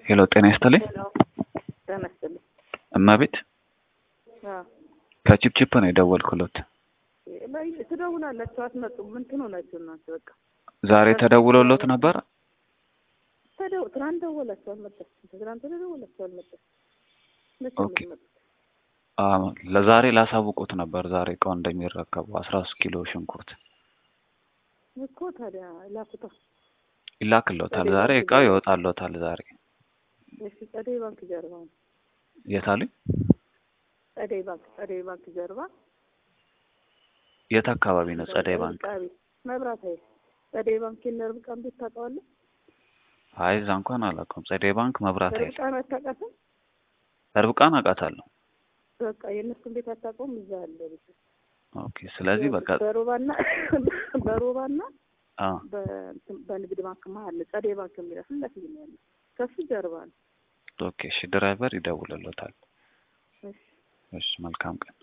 ሄሎ ጤና ይስጥልኝ። ጤና ይስጥልኝ። እመቤት አዎ ከቺፕቺፕ ነው የደወልኩሎት። ላይ ትደውላላችሁ አትመጡም። ምን ትሆናችሁ እናንተ? በቃ ዛሬ ተደውሎሎት ነበር? ተደው ትናንት ደወላችሁ አልመጣችም። ትናንት ደወላችሁ አልመጣችም። መቼ ነው ኦኬ። የምትመጡት? አዎ ለዛሬ ላሳውቁት ነበር ዛሬ እቃው እንደሚረከቡ አስራ ሶስት ኪሎ ሽንኩርት እኮ ታዲያ ላኩታ። ይላክሎታል። ጸደይ ዛሬ ባንክ እቃው ጀርባ። ይወጣሎታል። ዛሬ እሺ፣ ጸደይ ባንክ ጀርባ ነው። የት አሉኝ? ጸደይ ባንክ ጸደይ ባንክ ጀርባ የት አካባቢ ነው ጸደይ ባንክ? ርብቃ ቤት መብራት ኃይል ጸደይ ባንክ የእነ ርብቃን ቤት ታውቀዋለህ? አይ እዛ እንኳን አላውቀውም። ጸደይ ባንክ መብራት ኃይል ርብቃን አታውቃትም? ርብቃን አውቃታለሁ። በቃ የእነሱን ቤት አታውቀውም? እዛ አለ ቤት ኦኬ ስለዚህ በቃ በሮባና በሮባና አዎ በእንትን- በንግድ ባንክ መሀል ነው። ጸደይ ባንክ የሚለው ፊት ለፊት ነው ያለው። ከሱ ጀርባ ነው። ኦኬ እሺ ድራይቨር ይደውልሎታል። እሺ እሺ መልካም ቀን